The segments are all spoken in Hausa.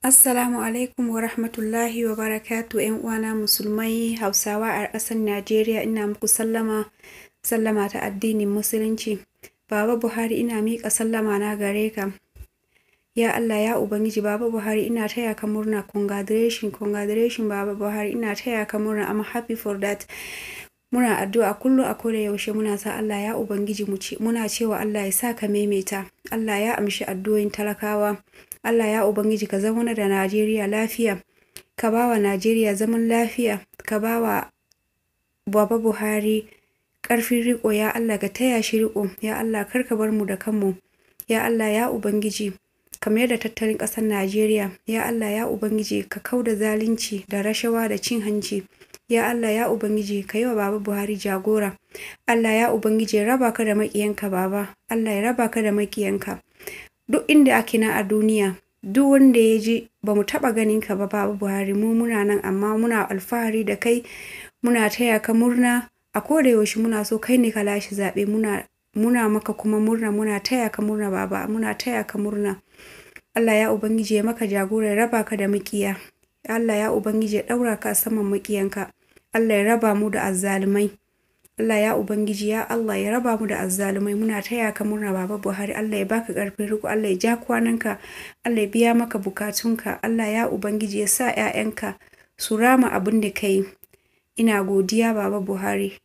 Assalamu alaikum wa rahmatullahi wa barakatu ‘yan uwana musulmai Hausawa a ƙasar Najeriya ina muku sallama sallama ta addinin musulunci. Baba Buhari ina miƙa sallama na gare ka. Ya Allah ya Ubangiji Baba Buhari ina taya ka murna congratulation congratulation Baba Buhari ina taya ka murna I'm happy for that. Muna addu'a kullum a koda yaushe muna sa Allah ya Ubangiji mu ce muna cewa Allah ya sa ka maimaita. Allah ya amshi addu'o'in talakawa. Allah ya Ubangiji ka zama da Najeriya lafiya. Ka ba wa Najeriya zaman lafiya. Ka ba wa Baba Buhari ƙarfin riƙo ya Allah ka taya shi riƙo. Ya Allah kar ka bar mu da kanmu. Ya Allah ya Ubangiji ka mayar da tattalin ƙasar Najeriya. Ya Allah ya Ubangiji ka kau da zalunci da rashawa da cin hanci. Ya Allah ya Ubangiji ka yi wa Baba Buhari jagora. Allah ya Ubangiji ya raba ka da maƙiyanka Baba. Allah ya raba ka da maƙiyanka. Duk inda ake na a duniya, duk wanda ya ji ba mu taɓa ganin ka ba Baba Buhari mu muna nan amma muna alfahari da kai muna taya ka murna a koda yaushe muna so kai ne ka lashe zaɓe muna muna maka kuma murna muna taya ka murna Baba muna taya ka murna. Allah ya Ubangiji ya maka jagora ya raba ka da maƙiya. Allah ya Ubangiji ya ɗaura ka a saman maƙiyanka. Allah ya raba mu da azzalumai. Allah ya Ubangiji ya Allah ya raba mu da azzalumai muna taya ka murna Baba Buhari Allah ya baka ƙarfin riko Allah ya ja kwananka Allah ya biya maka bukatunka Allah ya Ubangiji ya sa ‘ya'yanka su rama abin da ka yi. Ina godiya Baba Buhari.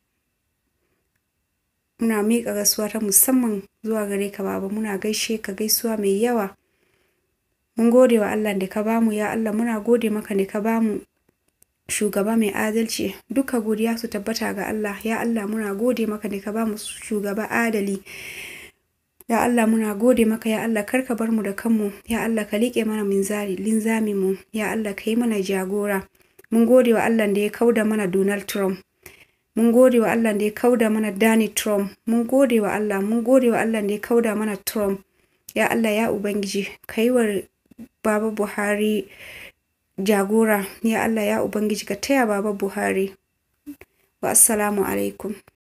Muna miƙa gaisuwa ta musamman zuwa gare ka Baba muna gaishe ka gaisuwa mai yawa. Mun gode wa Allah da ka bamu ya Allah muna gode maka da ka bamu shugaba mai adalci duka godiya su tabbata ga Allah ya Allah muna gode maka da ka bamu shugaba adali ya Allah muna gode maka ya Allah kar ka bar mu da kanmu ya Allah ka liƙe mana minzari linzami mu ya Allah ka yi mana jagora mun gode wa Allah da ya kauda mana Donald Trump mun gode wa Allah da ya kauda mana Danny Trump mun gode wa Allah mun gode wa Allah da ya kauda mana Trump ya Allah ya ubangiji ka yi wa Baba Buhari jagora ya Allah ya Ubangiji ka taya Baba Buhari wa assalamu alaikum